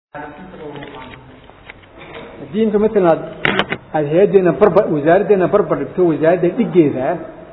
haddii imka maalan aad aada hay-addeena barba wasaaraddeena barbar dhigto wasaaradda dhigeeda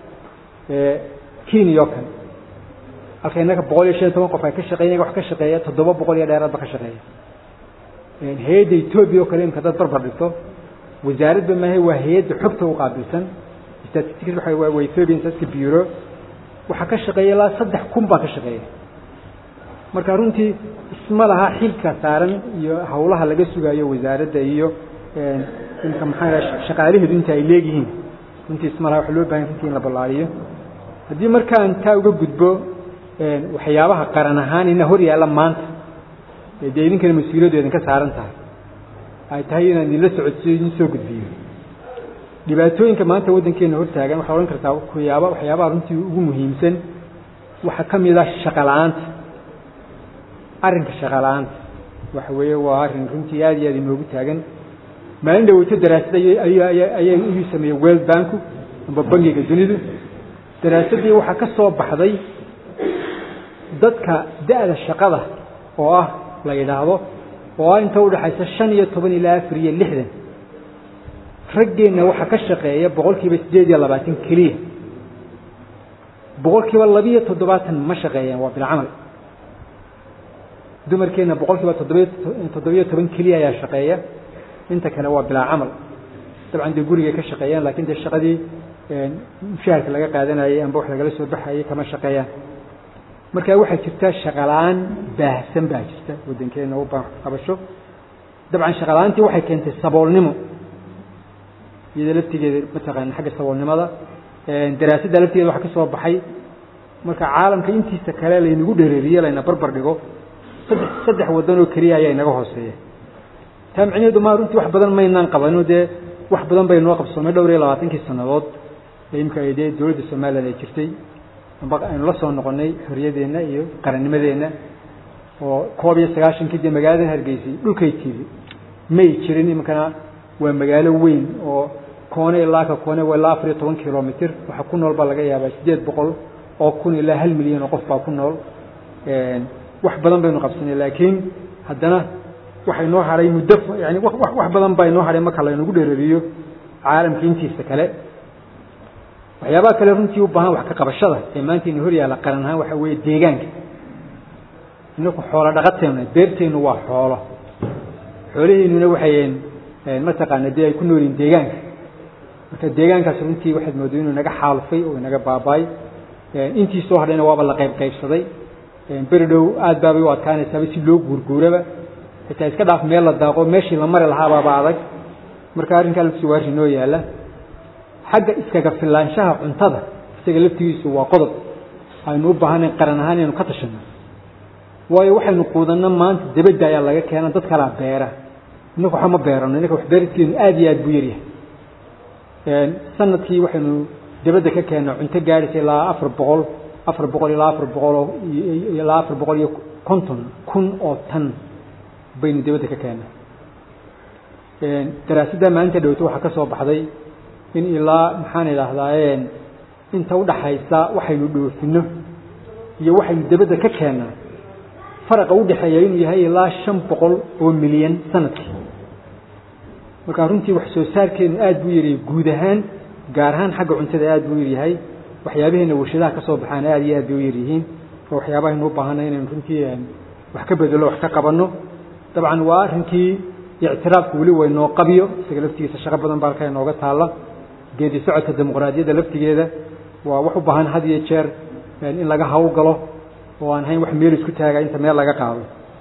kenya oo kale halka innaka boqol iyo shan iyo toban qof ay ka shaqeyn wax ka shaqeeya toddoba boqol iyo dheeraadba ka shaqeeya hay-adda etoobiya oo kale imka hadaad barbar dhigto wasaaradba maahe waa hay-adda xogta u qaabilsan statistics waa waa ethiopian statistic bureau waxaa ka shaqeeya ilaa saddex kun baa ka shaqeeya marka runtii isma laha xilka saaran iyo hawlaha laga sugaayo wasaaradda iyo imka maxaa shaqaalaheedu inta ay leegyihiin runtii isma laha waxa loo bahan runtii in la ballaariyo haddii markaan taa uga gudbo waxyaabaha qaran ahaan ina hor yaalla maanta dee idinkana mas-uuliyaddu idinka saaran tahay ay tahay inaan idinla socodsiyo idin soo gudbiyo dhibaatooyinka maanta waddankeena hortaagan waxaa odhan kartaa waxyaaba waxyaabaha runtii ugu muhiimsan waxaa ka mid ah shaqa la-aanta arrinka shaqa la-aanta waxa weeye waa arrin runtii aad iyo aad inoogu taagan maalin dhaweyto daraasad ayaa iyu sameeyey world banku amba bangiga dunidu daraasaddii waxaa ka soo baxday dadka da-da shaqada oo ah la yidhaahdo oo ah inta udhaxaysa shan iyo toban ilaa afar iyo lixdan raggeenna waxaa ka shaqeeya boqol kiiba siddeed iyo labaatan keliya boqol kiiba labiyo toddobaatan ma shaqeeyaan waa bilcamal dumarkeenna boqol kiiba toddobiy toddobiyo toban keliya ayaa shaqeeya inta kale waa bilaa camal dabcan dee gurigay ka shaqeeyaan lakin dee shaqadii mushaharka laga qaadanayay amba wax lagala soo baxayay kama shaqeeyaan marka waxaa jirta shaqala-aan baahsan baa jirta waddankeena u baan qabasho dabcan shaqala-aantii waxay keentay saboolnimo iyada laftigeeda mataqaana xagga saboolnimada daraasadda laftigeeda waxa ka soo baxay marka caalamka intiisa kale laynagu dhereeriye layna barbar dhigo saddex saddex waddan oo keliya ayaa inaga hooseeya taa micnaheedu ma runtii wax badan maynaan qabano dee wax badan bay noo qabsoomay dhowr iyo labaatankii sannadood ee imika ay dee dowladda somalilan ay jirtay amba aynu la soo noqonnay xorriyadeenna iyo qarannimadeenna oo koob iyo sagaashankii dee magaalada hargeysay dhulkay tiri may jirin iminkana waa magaalo weyn oo koone ilaa ka koone waa ilaa afar iyo toban kilomitr waxa ku nool baa laga yaabaa siddeed boqol oo kun ilaa hal milyan oo qof baa ku nool wax badan baynu qabsanay laakiin haddana waxa inoo hadhay muddo yani wax badan baa inoo hadhay marka laynagu dhereeriyo caalamka intiisa kale waxyaabaha kale runtii u baahan wax ka qabashada ee maanta ina hor yaalla qaran ahaan waxa weeye deegaanka inaku xoolo dhaqateenna beerteennu waa xoolo xoolaheennuna waxay mataqaana dee ay ku nool yihin deegaanka marka deegaankaas runtii waxaad mooday inuu inaga xaalufay oo inaga baabaay intii soo hadhayna waaba la qayb qaybsaday beri dhow aad baabay u adkaanaysaaba si loo guurguuraba xitaa iska dhaaf meel la daaqo meeshii la mari lahaabaaba adag marka arrinkaa laftiisu waa arrin noo yaalla xagga iskaga filaanshaha cuntada isaga laftigiisu waa qodob aynu u baahanay qaran ahaan inaynu ka tashanno waayo waxaynu quudanno maanta debadda ayaa laga keena dad kalaa beera innaka waxa ma beerano innaka wax beeridkeenu aad iyo aad buu yaryahay sanadkii waxaynu debadda ka keenna cunto gaadhaysa ilaa afar boqol afar boqol ilaa afar boqoloo ilaa afar boqol iyo konton kun oo tan baynu dibadda ka keena daraasadda maalinta dhowto waxaa ka soo baxday in ilaa maxaan idhaahdaaye inta udhaxaysa waxaynu dhoofino iyo waxaynu dibadda ka keennaa faraqa udhexeeya inuu yahay ilaa shan boqol oo milyan sanadkii marka runtii wax soo saarkeenu aad buu yaryahay guud ahaan gaar ahaan xagga cuntada aad buu yaryahay waxyaabaheena warshadaha ka soo baxaan aad iyo aad bay u yaryihiin oo waxyaabahaynu u baahanay inaynu runtii wax ka bedelo wax ka qabanno dabcan waa arrinkii ictiraafku weli waynoo qabiyo isaga laftigiisa shaqo badan baa halkaa inooga taalla geedi socodka dimuqraadiyadda laftigeeda waa wax u baahan had iyo jeer in laga hawlgalo oo aan hayn wax meel isku taaga inta meel laga qaado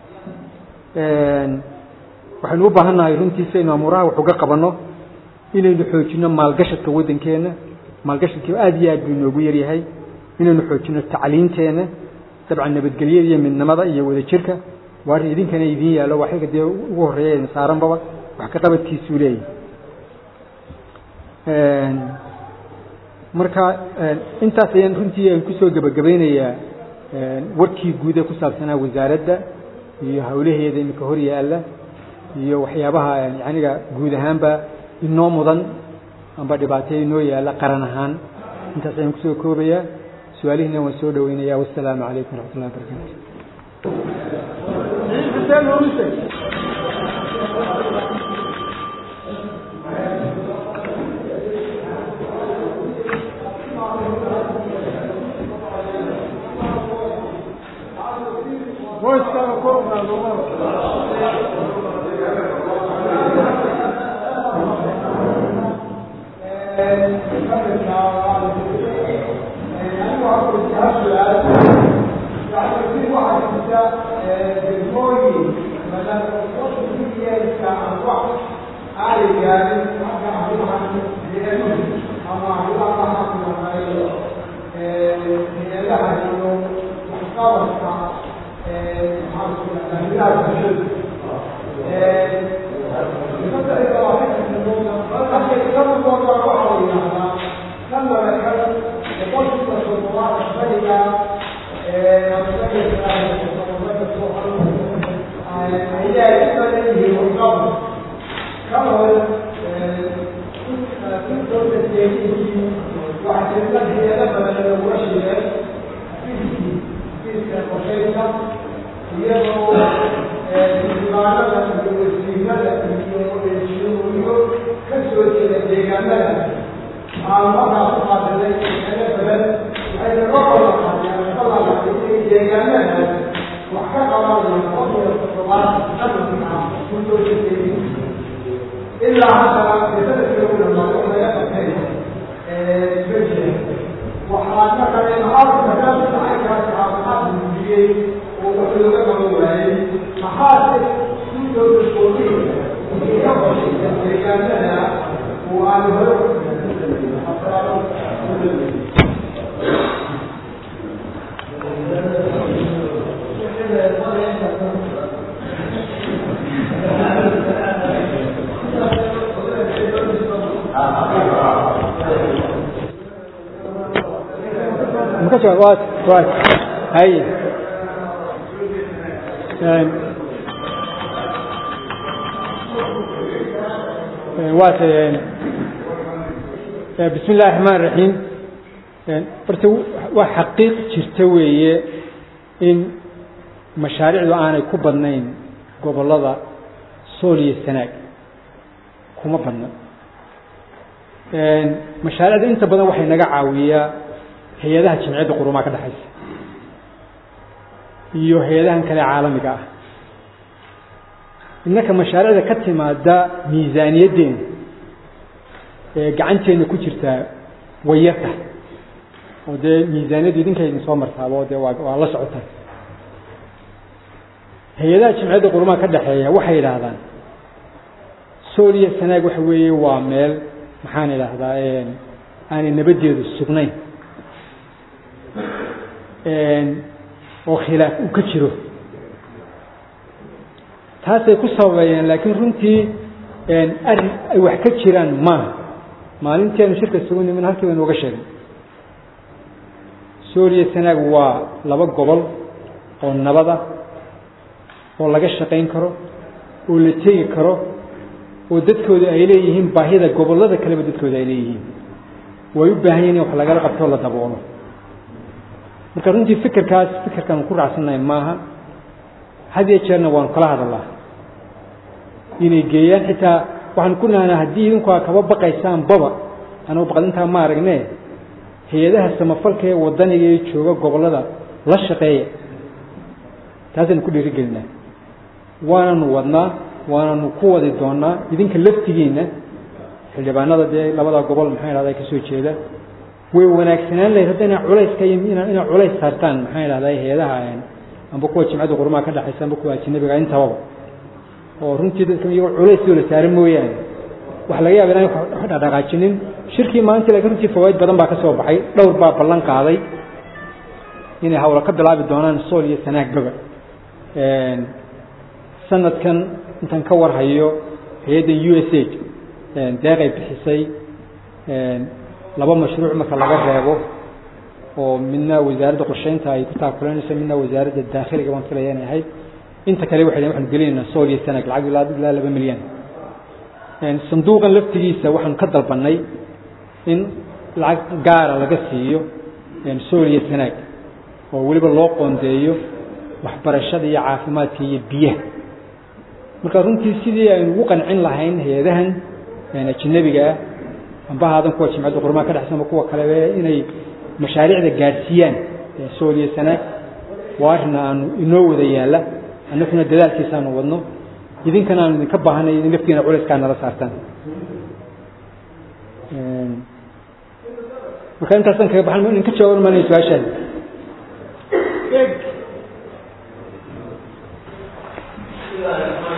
waxaynu u baahannahay runtii si aynu amuuraha wax uga qabanno inaynu xoojinno maalgashadka waddankeenna maalgashadkii aad iyo aad buu inoogu yaryahay inaynu xoojinno tacliinteenna dabcan nabadgelyada iyo midnimada iyo wadajirka waa arrin idinkana idiin yaallo waa xilka dee ugu horreeya idin saaranbaba wax ka qabadkiisuu leeyahy marka intaas ayaan runtii aan kusoo gebagabaynayaa warkii guud ee ku saabsanaa wasaaradda iyo hawlaheeda iminka hor yaalla iyo waxyaabaha yaniga guud ahaanba inoo mudan amba dhibaataya inoo yaalla qaran ahaan intaas ayaan kusoo koobayaa su-aalihiina waan soo dhaweynayaa wassalaamu calaykum waraxmat ullahi wabarakatu hay waat bismi illahi raxmaan raxiim horta waa xaqiiq jirta weeye in mashaariicdu aanay ku badnayn gobollada sool iyo sanaag kuma badna mashaariicda inta badan waxay naga caawiyaa hay-adaha jamciyadda qurumaa ka dhexaysa iyo hay-adahan kale caalamiga ah innaka mashaariicda ka timaada miisaaniyaddeena ee gacanteenna ku jirtaa way yarta oo dee miisaaniyaddu idinka idin soo martaabo dee waa waa la socotaa hay-adaha jamciyadda qurumaha ka dhexeeya waxay yidhaahdaan sool iyo sanaag waxa weeye waa meel maxaan idhaahdaa aanay nabaddeedu sugnayn oo khilaaf uu ka jiro taasay ku sababeeyeen laakiin runtii arrin ay wax ka jiraan maaha maalinteenu shirka isugu nimin halkii baynu uga sheegay sooliya sanaag waa laba gobol oo nabada oo laga shaqayn karo oo la tegi karo oo dadkooda ay leeyihiin baahida gobollada kaleba dadkooda ay leeyihiin way u baahan yihin in wax lagala qabtoo la daboolo marka runtii fikirkaas fikirkaan ku raacsannahay maaha had iyo jeerna waanu kala hadalnaa inay geeyaan xitaa waxaan ku nahnaa haddii idinku aa kaba baqaysaan baba anugu baqdintaa ma aragne hay-adaha samafalka ee wadaniga ee jooga gobollada la shaqeeya taasaynu ku dhiirigelinaa waananu wadnaa waananu ku wadi doonaa idinka laftigiina xildhibaanada dee labada gobol maxaa idhahda ka soo jeeda way wanaagsanaan lahayd hadda ina culayska inaa culays saartaan maxaa idhahda hay-adaha amba kuwa jimcadda qurumaha ka dhexaysa amba kuwa ajinabiga intababa oo runtii dadka iyagoo culaysoo la saara mooyaane waxa laga yaaba inaan wax dhaqdhaqaajinin shirkii maalintii laakiin runtii fawaaid badan baa ka soo baxay dhowr baa ballan qaaday inay hawla ka bilaabi doonaan sool iyo sanaagbaba sanadkan intaan ka warhayo hay-adda u s a deeqay bixisay laba mashruuc marka laga reebo oo midna wasaaradda qorsheynta ay ku taakulanayso midna wasaaradda daakhiliga baan filaya inay ahayd inta kale waxay waxaanu gelinaynaa sool iyo sanag lacag ilaa ilaa laba milyan sanduuqan laftigiisa waxaanu ka dalbanay in lacag gaara laga siiyo sool iyo sanaag oo weliba loo qoondeeyo waxbarashada iyo caafimaadka iyo biyaha marka runtii sidii aynu ugu qancin lahayn hay-adahan ajinabiga ah amba haadan kuwa jimcadda qurmaha ka dhexsan kuwa kalebe inay mashaariicda gaadhsiiyaan sool iyo sanaag waa arrin aanu inoo wada yaalla annaguna dadaalkiisaanu wadno idinkana aanu idinka baahanay idin laftiina culayskaa nala saartaan marka intaasaan kaga baxan idinka jawaaban maanay su-aashaada بسم الله الرحمن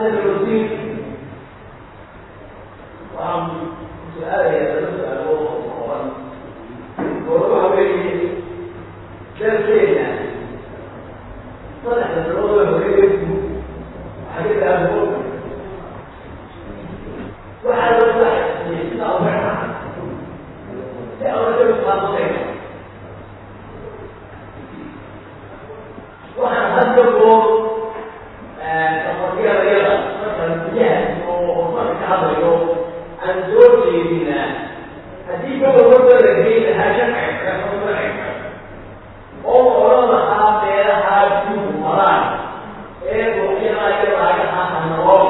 هذا الوزير وعم سؤال يتسأل وهو بين درسين طلع الرؤى وهي حديث أبو بكر وعلى الصحيح يسمع وعلا لا رجل قاضي وعن هدفه تقضي رياضة مثلا جهة وصلت عضله عن زوجي بنا هذه هو الرجل الذي لها شرع oo oran lahaa beeraha biyuhu maraan ee buuqinaya laagaha hanoo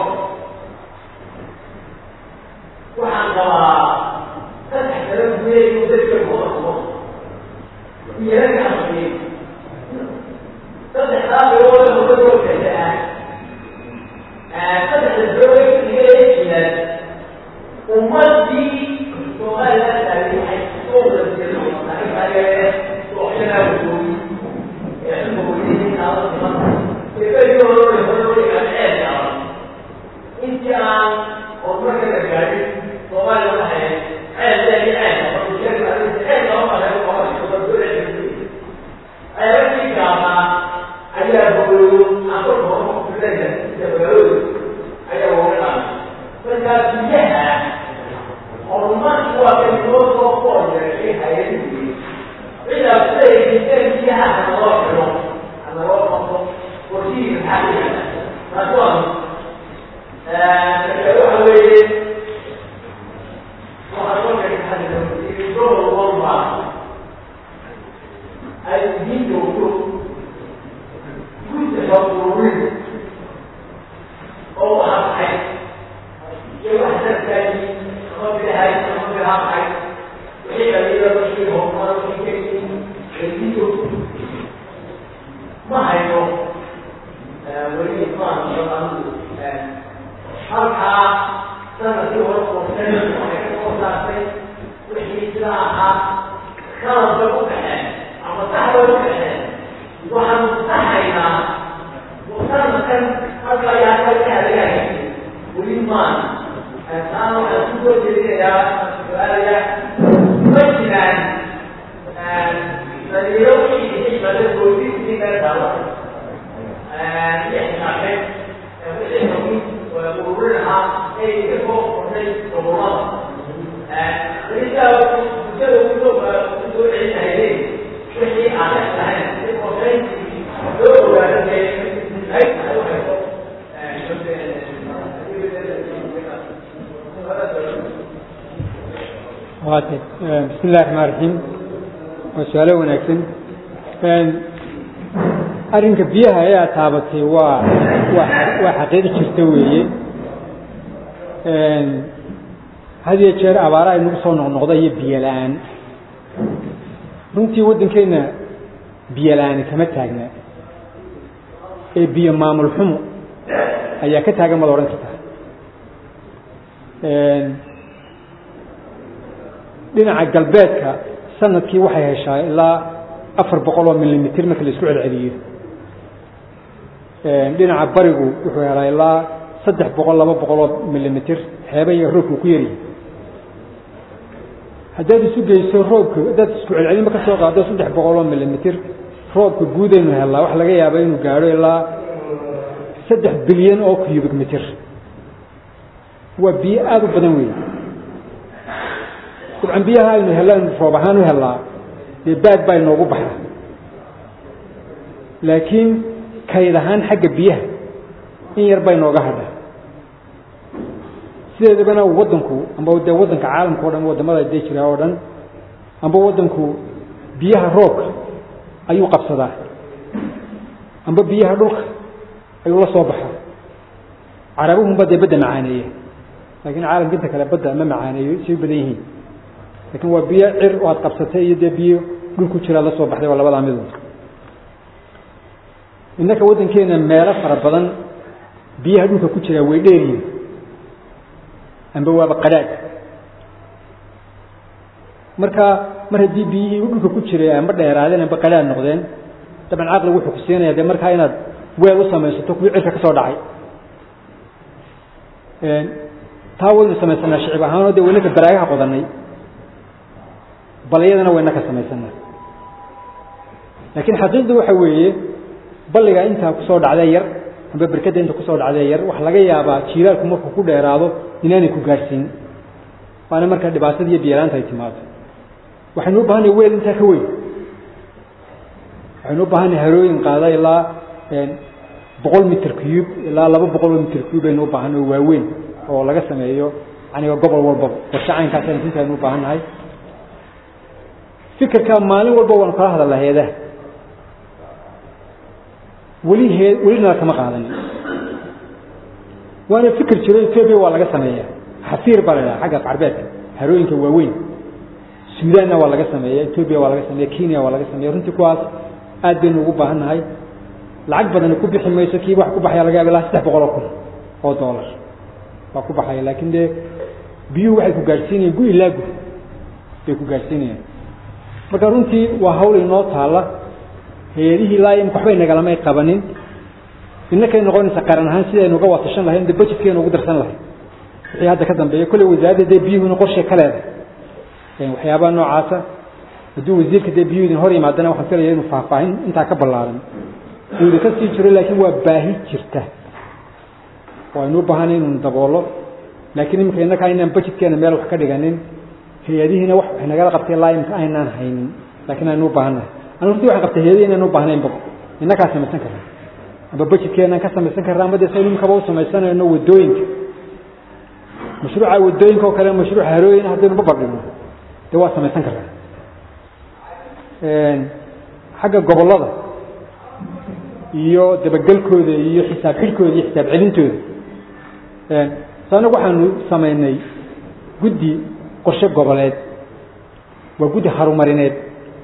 waxaan qabaa saddex kala gudeeyu dadka kuqasbo iyagaafi saddexdaa bilooda mudadookasa ah saddexda bilood iga eejinan ummadii somaliland taariixay soo wadajeedo intii aan horumarka la gaadhin soomaaliya waxay ceeldeedi ceel ceelkii gaabaa ayaa hooyo aan kolka horumarkuleeya sida magaalooda ayaa looga qaamay markaa biyaha horumarku waa kan loo soo fool yeeshay hay-adihii إذا بدأت فيها نواقع نواقع وفيه الحقيقة فأقول فكروها وين وأقول لك هذا الدور الوضع الدين وجود كنت تقولون أو أحد يوحد الثاني قبل هاي قبل هاي وحين إذا بشرهم قالوا ma hayno weli ismaan halkaa sanadkii hore qorsay waxay ka soo saartay wixii sidaa ahaa qalabka u baxeen ama saxda u baxeen waxaanu saxaynaa sanadkan halka ayaa halka halayahay weli maan taana waxaan ku soo jeedinayaa su-aalaya ma jiraan فاليوم يجب أن يكون في دعوة يحتاج ويقولونها أي يفوق وزي صبرات فإذا وجدوا كتب كتب عيسى إليه وحي أعلى لها وحي دور ولا شيء أي waatay bismi illahi raxmaan raxiim waa su-aalo wanaagsan arrinka biyaha ayaa taabatay waa waa waa xaqiiqi jirta weeye had iyo jeer abaara ay nagu soo noqnoqda iyo biyo la-aan runtii waddankeenna biyo la-aani kama taagna ee biyo maamul xumo ayaa ka taagan mad odhan karta dhinaca galbeedka sanadkii waxay heshaa ilaa afar boqol oo milimitr marka la isku celceliyo dhinaca barigu wuxuu helaa ilaa saddex boqol laba boqol oo milimitr xeeba iyo roobku ku yaryahay haddaad isu geyso roobka haddaad isku celcelinba ka soo qaado saddex boqol oo milimitr roobka guudaynu helnaa waxa laga yaaba inuu gaadho ilaa saddex bilyan oo cubic mitr waa biyo aada u badan wey dabcan biyaha aynu hellaan roob ahaan u hellaa dee baad baa inoogu baxa laakiin kayd ahaan xagga biyaha in yar baa inooga hadha sideedabana waddanku amba dee waddanka caalamka o dhan waddamada dee jira oo dhan amba waddanku biyaha roobka ayuu qabsadaa amba biyaha dhulka ayuu la soo baxaa carabuhunba dee badda macaaneeya laakiin caalamka inta kale badda ma macaaneeyo say u badan yihiin lakin waa biyo cir oo aad qabsatay iyo dee biyo dhul ku jiraad la soo baxday waa labadaa midood innaka waddankeena meelo fara badan biyaha dhulka ku jiraa way dheeriyin amba waaba qadhaadh marka mar haddii biyihii dhulka ku jiray amba dheeraadeen amba qadhaadh noqdeen dabcan caqligu wuxuu ku siinaya dee markaa inaad weel u samaysato kuwii cirka ka soo dhacay taa waynu samaysanaa shicib ahaanoo dee waynaka baraagaha qodanay balyadana wayna ka samaysanaa laakiin xaqiiqdu waxa weeye balliga intaa kusoo dhacdee yar amba berkadda inta kusoo dhacdee yar waxa laga yaabaa jiiraalku markuu ku dheeraado inaanay ku gaadhsiin waana markaa dhibaatada iyo biyalaanta ay timaado waxaynu u baahanay weel intaa ka weyn waxaynu u baahanay harooyin qaada ilaa boqol mitr cube ilaa laba boqol oo mitr cube aynu u baahanay oo waaweyn oo laga sameeyo aniga gobol walbaba qorshe caynkaas inta aynu u baahan nahay fikirka maalin walba waanu kala hadalnaa heedaha weli hee welinala kama qaadanin waana fikir jiro etoobiya waa laga sameeyaa xasiir baa la idhaha xagga carbeedka harooyinka waaweyn suudaanna waa laga sameeya etoobiya waa laga sameeya kenya waa laga sameeya runtii kuwaas aad baynu ugu baahan nahay lacag badani ku bixi mayso kii wax ku baxaya laga yaaba ilaa saddex boqol oo kun oo dollar waa ku baxaya laakiin dee biyuhu waxay ku gaadhsiinayaan gu ilaa gu bay ku gaadhsiinayaan marka runtii waa hawl inoo taalla hay-adihii laa imka waxbay nagalamay qabanin innakay noqonaysa qaran ahaan sidaynu uga watashan lahayn dee budgetkeynu ugu darsan lahay wixii hadda ka dambeeya kolley wasaaradda dee biyuhuna qorshe ka leedahay waxyaabaha noocaasa hadduu wasiirka dee biyuhu idin hor yimaadana waxaan filaya inuu faahfaahin intaa ka ballaaran uu idinka sii jiro laakiin waa baahi jirta oo aynu u baahanay inuu daboolo laakiin iminka innakaa inaan budgetkeena meel wax ka dhiganin hay-adihiina wax waxay nagala qabtay laa imka aynaan haynin laakiin aynu u baahannahay anu runtii waxaan qabtay hay-adihi inaan u baahnaynba innakaa samaysan karna amba budgetkeenaan ka samaysan karna ama dee saynu imkaba u samaysanayno wadooyinka mashruuca wadooyinka oo kale mashruuca harooyin haddaynu babardhigno dee waa samaysan karnaa xagga gobollada iyo dabagelkooda iyo xisaab xidhkooda iyo xisaab celintooda so anagu waxaanu samaynay guddi qorshe goboleed waa guddi harumarineed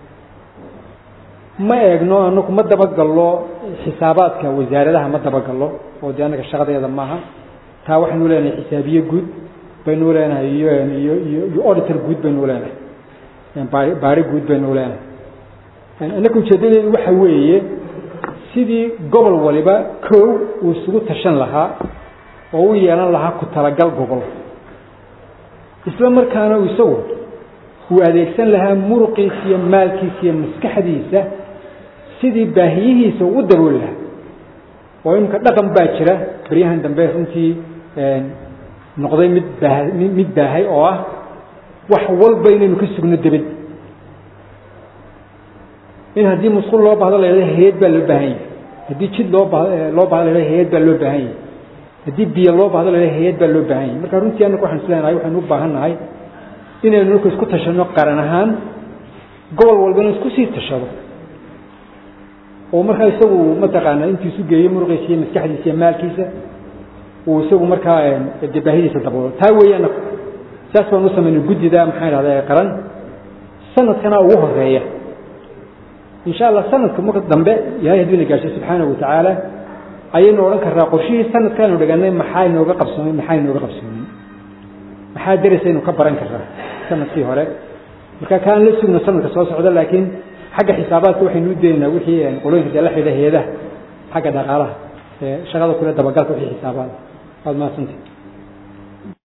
ma eegno anagu ma dabagallo xisaabaadka wasaaradaha ma dabagallo oo dee annaga shaqadeeda maaha taa waxaynu leenahay xisaabiye guud baynu leenahay iyo iyo iyo iyo auditor guud baynu leenahay baari baari guud baynu leenahay annaka ujeedadeedu waxa weeye sidii gobol waliba kow uu isugu tashan lahaa oo u yeelan lahaa ku talagal gobol isla markaana isagu uu adeegsan lahaa muruqiisa iyo maalkiisa iyo maskaxdiisa sidii baahiyihiisa ugu dabooli lahaa oo imika dhaqan baa jira baryahan dambe runtii noqday mid baa mid baahay oo ah wax walba inaynu ka sugno debed in haddii musqul loo baahdo la yidhahdo hay-ad baa loo baahan yahay haddii jid loo ba loo baahdo la yidhahdo hay-ad baa loo baahan yahay haddii biyo loo baahdo la yidhahdo hay-ad baa loo baahan yahay marka runtii annagu waxaan isleenahay waxaynu u baahan nahay inaynu marka isku tashanno qaran ahaan gobol walbana isku sii tashado oo markaa isagu mataqaana intiisu geeyo muruqiisa iyo maskaxdiisa iyo maalkiisa uu isagu markaa dee baahidiisa daboolo taa weeye annagu saas baan u samaynay guddida maxaa idhahda ee qaran sanadkana ugu horeeya insha allah sanadka marka dambe ilahay hadduu na gaarsiyo subxaanahu watacaala ayaynu odhan karnaa qorshihii sanadkaanu dhiganay maxaa inooga qabsoomay maxaa inooga qabsoomin maxaa derisaynu ka baran karnaa sanadkii hore marka kaan la sugno sanadka soo socda laakiin xagga xisaabaadka waxaynu u deenaynaa wixii qolooyinka dee la xidha heedaha xagga dhaqaalaha ee shaqada kule dabagalka wixii xisaabaada waad mahadsantahi